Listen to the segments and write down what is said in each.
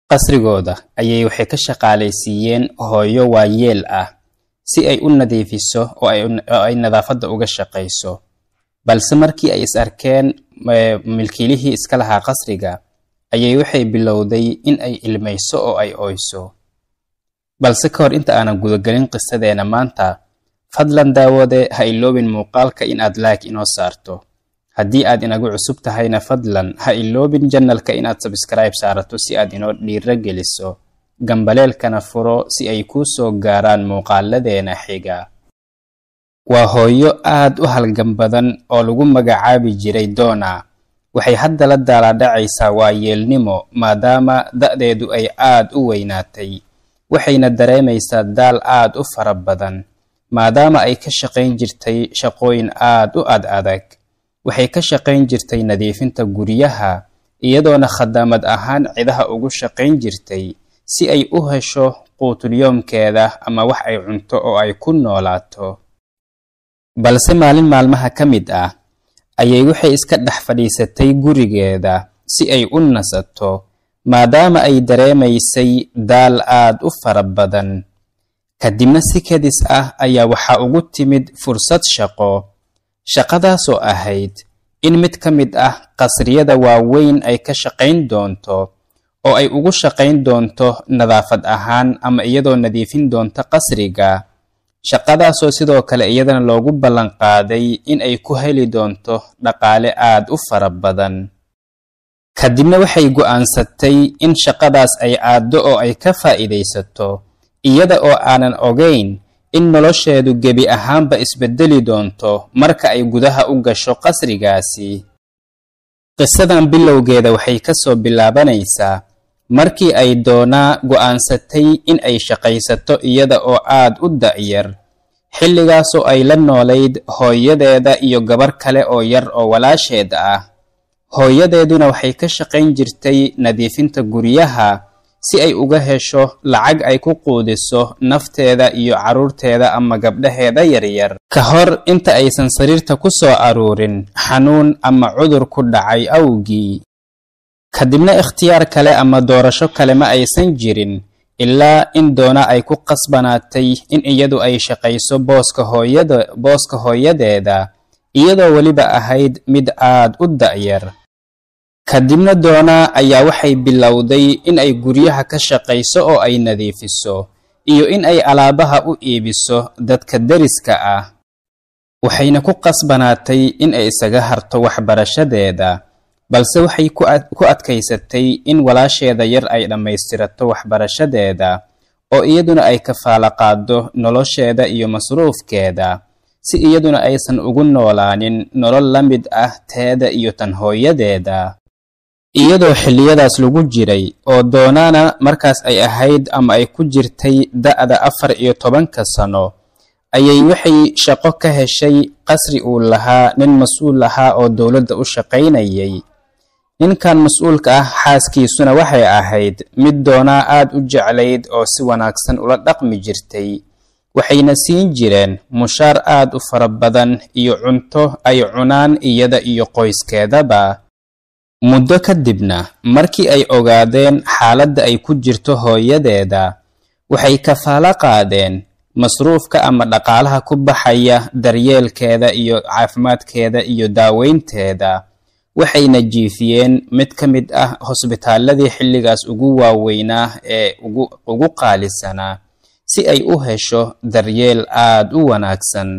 qasrigooda ayay waxay ka shaqaalaysiiyeen hooyo waayeel ah si ay u nadiifiso oo ay nadaafadda uga shaqayso balse markii ay is arkeen milkiilihii iska lahaa qasriga ayay waxay bilowday in ay ilmayso oo ay oyso balse ka hor inta aanan gudagelin qisadeena maanta fadlan daawade ha iloobin muuqaalka in aad laag inoo saarto haddii aad inagu cusub tahayna fadlan ha iloobin janalka inaad sabskribe saarato si aad inoo dhiiro geliso gambaleelkana furo si ay kuu soo gaaraan muuqaaladeena xiga waa hooyo aad u halgan badan oo lagu magacaabi jiray doona waxay hadda la daalaadhacaysaa waayeelnimo maadaama da'deedu ay aad u weynaatay waxayna dareemaysaa daal aad u fara badan maadaama ay ka shaqayn jirtay shaqooyin aad u ad adag waxay ka shaqayn jirtay nadiifinta guryaha iyadoona khadaamad ahaan cidaha ugu shaqayn jirtay si ay u hesho quutulyoomkeeda ama wax ay cunto oo ay ku noolaato balse maalin maalmaha ka mid ah ayay waxay iska dhex fadhiisatay gurigeeda si ay u nasato maadaama ay dareemaysay daal aad u fara badan kadibna si kadis ah ayaa waxaa ugu timid fursad shaqo shaqadaasoo ahayd in mid ka mid ah qasriyada waaweyn ay ka shaqayn doonto oo ay ugu shaqayn doonto nadaafad ahaan ama iyadoo nadiifin doonta qasriga shaqadaasoo sidoo kale iyadana loogu ballan qaaday in ay ku heli doonto dhaqaale aad u fara badan kadibna waxay go'aansatay in shaqadaas ay aaddo oo ay ka faa'iidaysato iyada oo aanan ogayn in nolosheedu gebi ahaanba isbeddeli doonto marka ay gudaha u gasho qasrigaasi qisadan bilowgeeda waxay ka soo bilaabanaysaa markii ay doonaa go'aansatay in ay shaqaysato iyada oo aad u da'yar xilligaasoo ay la noolayd hooyadeeda iyo gabar kale oo yar oo walaasheed ah hooyadeeduna waxay ka shaqayn jirtay nadiifinta guryaha si ay uga hesho lacag ay ku quudiso nafteeda iyo carruurteeda ama gabdhaheeda yaryar ka hor inta aysan sariirta ku soo aruurin xanuun ama cudur ku dhacay awgii kadibna ikhtiyaar kale ama doorasho kale ma aysan jirin ilaa in doona ay ku qasbanaatay in iyadu ay shaqayso booska hooyada booska hooyadeeda iyadoo weliba ahayd mid aad u da'yar kadibna doona ayaa waxay bilowday in ay guryaha ka shaqayso oo ay nadiifiso iyo in ay alaabaha u iibiso dadka deriska ah waxayna ku qasbanaatay in ay isaga harto waxbarashadeeda balse waxay ku adkaysatay in walaasheeda yar ay dhammaystirato waxbarashadeeda oo iyaduna ay kafaalo qaaddo nolosheeda iyo masruufkeeda si iyaduna aysan ugu noolaanin nolol la mid ah teeda iyo tan hooyadeeda iyadoo xilliyadaas lagu jiray oo doonaana markaas ay ahayd ama ay ku jirtay da'da afar iyo tobanka sano ayay waxay shaqo ka heshay qasri uu lahaa nin mas-uul ahaa oo dowladda u shaqaynayay ninkan mas-uulka ah xaaskiisuna waxay ahayd mid doonaa aad u jeclayd oo si wanaagsan ula dhaqmi jirtay waxayna siin jireen mushaar aad u fara badan iyo cunto ay cunaan iyada iyo qoyskeedaba muddo kadibna markii ay ogaadeen xaaladda ay ku jirto hooyadeeda waxay kafaalo qaadeen masruufka ama dhaqaalaha ku baxaya daryeelkeeda iyo caafimaadkeeda iyo daaweynteeda waxayna jiifiyeen mid ka mid ah hosbitaaladii xilligaas ugu waaweynaa ee ugu qaalisanaa si ay u hesho daryeel aad u wanaagsan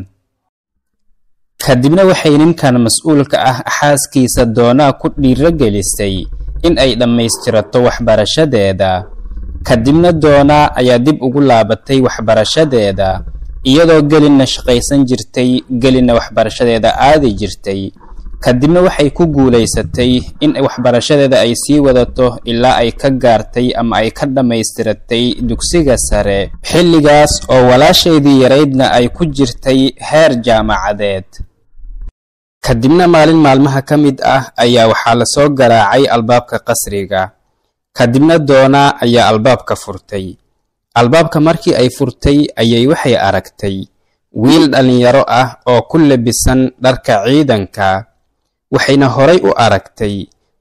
kadibna waxay ninkan mas-uulka ah xaaskiisa doonaa ku dhiiro gelisay in ay dhammaystirato waxbarashadeeda kadibna doonaa ayaa dib ugu laabatay waxbarashadeeda iyadoo gelinna shaqaysan jirtay gelinna waxbarashadeeda aadi jirtay kadibna waxay ku guulaysatay in waxbarashadeeda ay sii wadato ilaa ay ka gaartay ama ay ka dhammaystiratay dugsiga sare xilligaas oo walaashaydii yaraydna ay ku jirtay heer jaamacadeed kadibna maalin maalmaha ka mid ah ayaa waxaa lasoo garaacay albaabka qasriga kadibna doonaa ayaa albaabka furtay albaabka markii ay furtay ayay waxay aragtay wiil dhallinyaro ah oo ku labisan dharka ciidanka waxayna horay u aragtay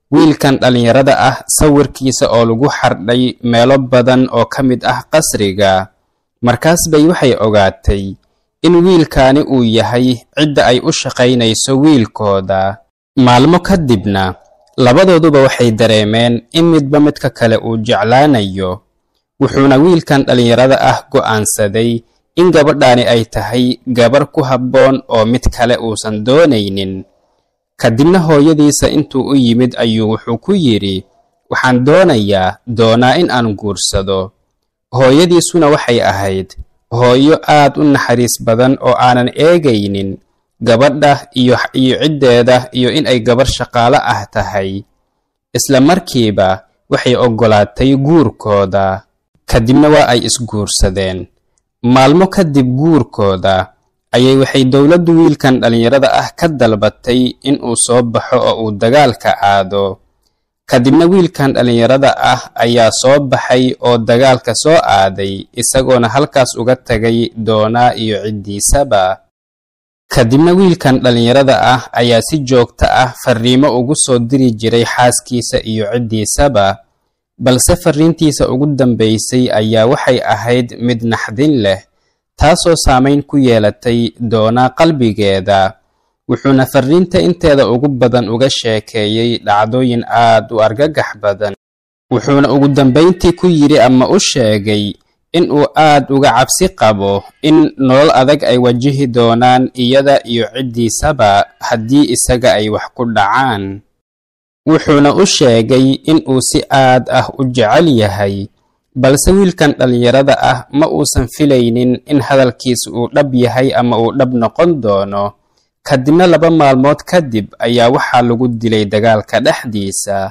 wiilkan dhallinyarada ah sawirkiisa oo lagu xardhay meelo badan oo ka mid ah qasriga markaas bay waxay ogaatay in wiilkaani uu yahay cidda ay u shaqaynayso wiilkooda maalmo kadibna labadooduba waxay dareemeen in midba midka kale uu jeclaanayo wuxuuna wiilkan dhallinyarada ah go'aansaday in gabadhaani ay tahay gabar ku habboon oo mid kale uusan doonaynin kadibna hooyadiisa intuu u yimid ayuu wuxuu ku yidhi waxaan doonayaa doonaa in aan guursado hooyadiisuna waxay ahayd hooyo aad u naxariis badan oo aanan eegaynin gabadha iyo iyo ciddeeda iyo in ay gabar shaqaalo ah tahay isla markiiba waxay oggolaatay guurkooda kadibna waa ay isguursadeen maalmo kadib guurkooda ayay waxay dowladdu wiilkan dhallinyarada ah ka dalbatay in uu soo baxo oo uu dagaalka aado kadibna wiilkan dhallinyarada ah ayaa soo baxay oo dagaalka soo aaday isagoona halkaas uga tagay doonaa iyo ciddiisaba kadibna wiilkan dhallinyarada ah ayaa si joogto ah farriimo ugu soo diri jiray xaaskiisa iyo ciddiisaba balse farriintiisa ugu dambaysay ayaa waxay ahayd mid naxdin leh taasoo saamayn ku yeelatay doonaa qalbigeeda wuxuuna farriinta inteeda ugu badan uga sheekeeyey dhacdooyin aad u argagax badan wuxuuna ugu dambayntii ku yidhi ama u sheegay in uu aad uga cabsi qabo in nolol adag ay wajihi doonaan iyada iyo ciddiisaba haddii isaga ay wax ku dhacaan wuxuuna u sheegay in uu si aad ah u jecel yahay balse wiilkan dhallinyarada ah ma uusan filaynin in hadalkiis uu dhab yahay ama uu dhab noqon doono kadibna laba maalmood kadib ayaa waxaa lagu dilay dagaalka dhexdiisa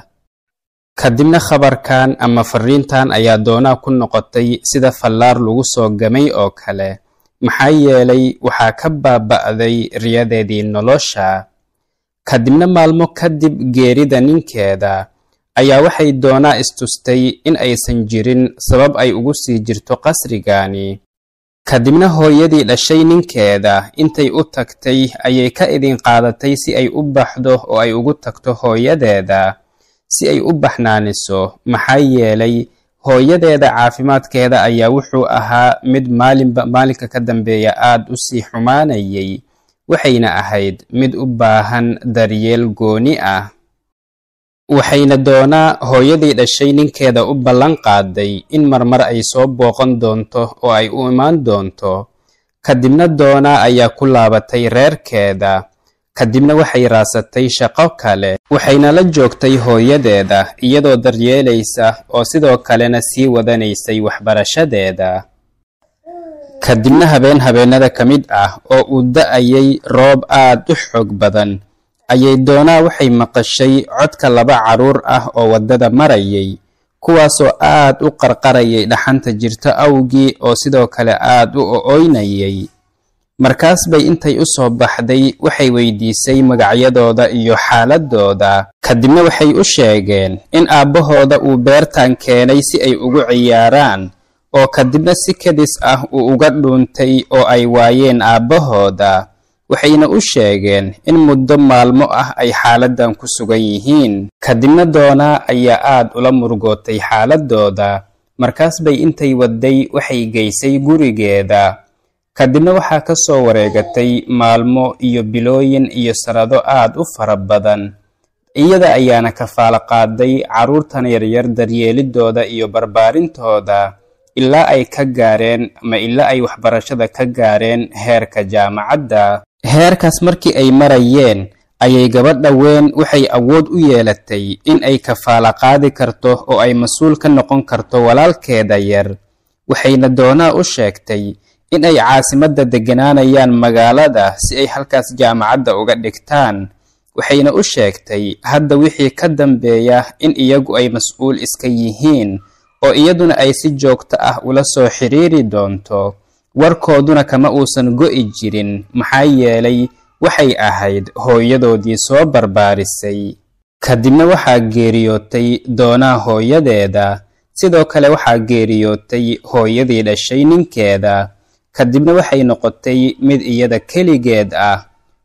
kadibna khabarkan ama farriintan ayaa doonaa ku noqotay sida fallaar lagu soo gamay oo kale maxaa yeelay waxaa ka baaba'day riyadeedii nolosha kadibna maalmo kadib geerida ninkeeda ayaa waxay doonaa istustay in aysan jirin sabab ay ugu sii jirto qasrigaani kadibna hooyadii dhashay ninkeeda intay u tagtay ayay ka idin qaadatay si ay u baxdo oo ay ugu tagto hooyadeeda si ay u baxnaaniso maxaa yeelay hooyadeeda caafimaadkeeda ayaa wuxuu ahaa mid maalinba maalinka ka dambeeya aad u sii xumaanayay waxayna ahayd mid u baahan daryeel gooni ah waxayna doonaa hooyadii dhashay ninkeeda u ballan qaaday in marmar ay soo booqan doonto oo ay u imaan doonto kadibna doonaa ayaa ku laabatay reerkeeda kadibna waxay raasatay shaqo kale waxayna la joogtay hooyadeeda iyadoo daryeelaysa oo sidoo kalena sii wadanaysay waxbarashadeeda kadibna habeen habeennada ka mid ah oo uu da'ayay roob aad u xoog badan ayay doonaa waxay maqashay codka laba carruur ah oo waddada marayay kuwaasoo aad u qarqarayay dhaxanta jirta awgii oo sidoo kale aad u o'oynayay markaas bay intay u soo baxday waxay weydiisay magacyadooda iyo xaaladooda kadibna waxay u sheegeen in aabbahooda uu beertan keenay si ay ugu ciyaaraan oo kadibna si kadis ah uu uga dhuuntay oo ay waayeen aabbahooda waxayna u sheegeen in muddo maalmo ah ay xaaladdan ku sugan yihiin kadibna doonaa ayaa aad ula murugootay xaaladooda markaas bay intay wadday waxay geysay gurigeeda kadibna waxaa ka soo wareegatay maalmo iyo bilooyin iyo sanado aad u fara badan iyada ayaana kafaalo qaaday carruurtan yaryar daryeelidooda iyo barbaarintooda ilaa ay ka gaareen ama ilaa ay waxbarashada ka gaareen heerka jaamacadda heerkaas markii ay marayeen ayay gabadha weyn waxay awood u yeelatay in ay kafaalo qaadi karto oo ay mas-uul ka noqon karto walaalkeeda yar waxayna doonaa u sheegtay in ay caasimadda degganaanayaan magaalada si ay halkaas jaamacadda uga dhigtaan waxayna u sheegtay hadda wixii ka dambeeya in iyagu ay mas-uul iska yihiin oo iyaduna ay si joogto ah ula soo xiriiri doonto warkooduna kama uusan go'i jirin maxaa yeelay waxay ahayd hooyadoodii soo barbaarisay kadibna waxaa geeriyootay doonaa hooyadeeda sidoo kale waxaa geeriyootay hooyadii dhashay ninkeeda kadibna waxay noqotay mid iyada keligeed ah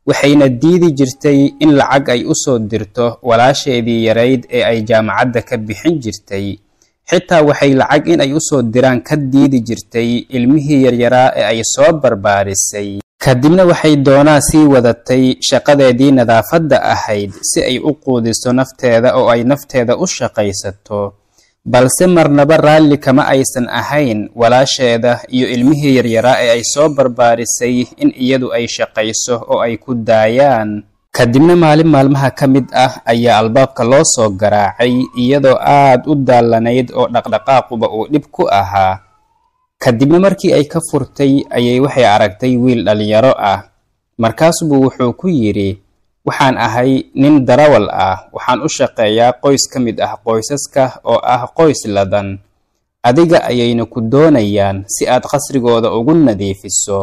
waxayna diidi jirtay in lacag ay u soo dirto walaasheedii yarayd ee ay jaamacadda ka bixin jirtay xitaa waxay lacag in ay u soo diraan ka diidi jirtay ilmihii yaryaraa ee ay soo barbaarisay kadibna waxay doonaa sii wadatay shaqadeedii nadaafadda ahayd si ay u quudiso nafteeda oo ay nafteeda u shaqaysato balse marnaba raalli kama aysan ahayn walaasheeda iyo ilmihii yaryaraa ee ay soo barbaarisay in iyadu ay shaqayso oo ay ku daayaan kadibna maalin maalmaha ka mid ah ayaa albaabka loo soo garaacay iyadoo aad u daallanayd oo dhaqdhaqaaquba uu dhib ku ahaa kadibna markii ay ka furtay ayay waxay aragtay wiil dhallinyaro ah markaasbuu wuxuu ku yidhi waxaan ahay nin darawal ah waxaan u shaqeeyaa qoys ka mid ah qoysaska oo ah qoys ladan adiga ayayna ku doonayaan si aad qasrigooda ugu nadiifiso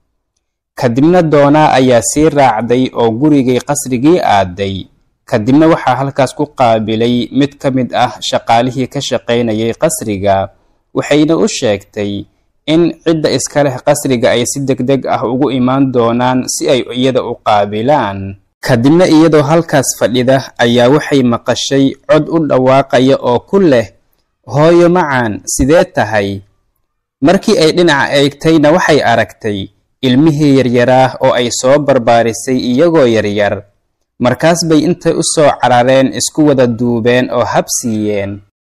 kadibna doonaa ayaa sii raacday oo gurigay qasrigii aaday kadibna waxaa halkaas ku qaabilay mid ka mid ah shaqaalihii ka shaqaynayay qasriga waxayna u sheegtay in cidda iska leh qasriga ay si degdeg ah ugu imaan doonaan si ay iyada u qaabilaan kadibna iyadoo halkaas fadhida ayaa waxay maqashay cod u dhawaaqaya oo ku leh hooyo macaan sidee tahay markii ay dhinaca eegtayna waxay aragtay ilmihii yaryaraa oo ay soo barbaarisay iyagoo yaryar markaas bay intay u soo carareen isku wada duubeen oo habsiiyeen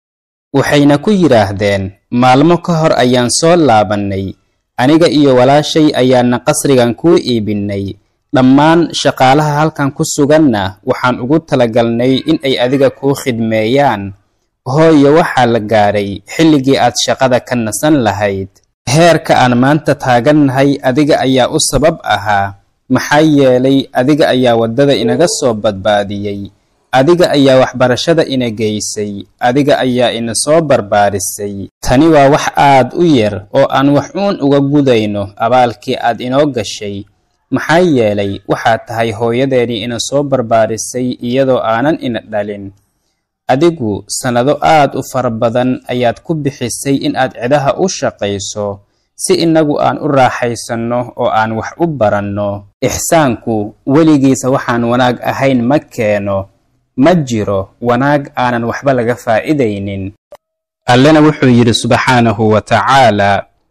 waxayna ku yidhaahdeen maalmo ka hor ayaan soo laabannay aniga iyo walaashay ayaana qasrigan kuu iibinnay dhammaan shaqaalaha halkan ku suganna waxaan ugu talagalnay in ay adiga kuu khidmeeyaan hooyo waxaa la gaadhay xilligii aad shaqada ka nasan lahayd heerka aan maanta taagannahay adiga ayaa u sabab ahaa maxaa yeelay adiga ayaa waddada inaga soo badbaadiyey adiga ayaa waxbarashada ina geysay adiga ayaa ina soo barbaarisay tani waa wax aad u yar oo aan wax uun uga gudayno abaalkii aad inoo gashay maxaa yeelay waxaad tahay hooyadeennii ina soo barbaarisay iyadoo aanan ina dhalin adigu sannado aad u fara badan ayaad ku bixisay in aad cidaha u shaqayso si innagu aan u raaxaysanno oo aan wax u baranno ixsaanku weligiisa waxaan wanaag ahayn ma keeno ma jiro wanaag aanan waxba laga faa'iidaynin allena wuxuu yidhi subxaanahu wa tacaala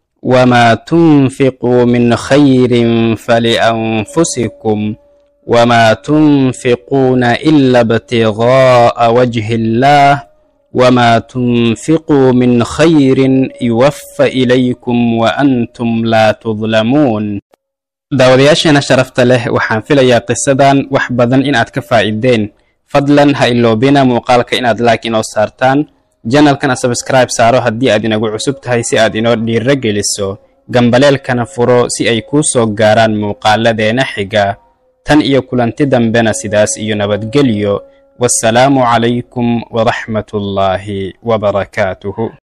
wamaa tunfiquu min khayrin falianfusikum wamaa tunfiquuna ila ibtigaa'a wajhi illaah wamaa tunfiquu min khayrin yuwaffa ilaykum wa antum laa tudlamuun daawadayaasheena sharafta leh waxaan filayaa qisadan wax badan inaad ka faa'iideen fadlan ha iloobina muuqaalka inaad like inoo saartaan janalkana sabskribe saaro haddii aad inagu cusub tahay si aad inoo dhiiro geliso gambaleelkana furo si ay kuu soo gaaraan muuqaaladeena xiga tan iyo kulanti dambena sidaas iyo nabadgelyo wassalaamu calaykum waraxmatullaahi wabarakaatuhu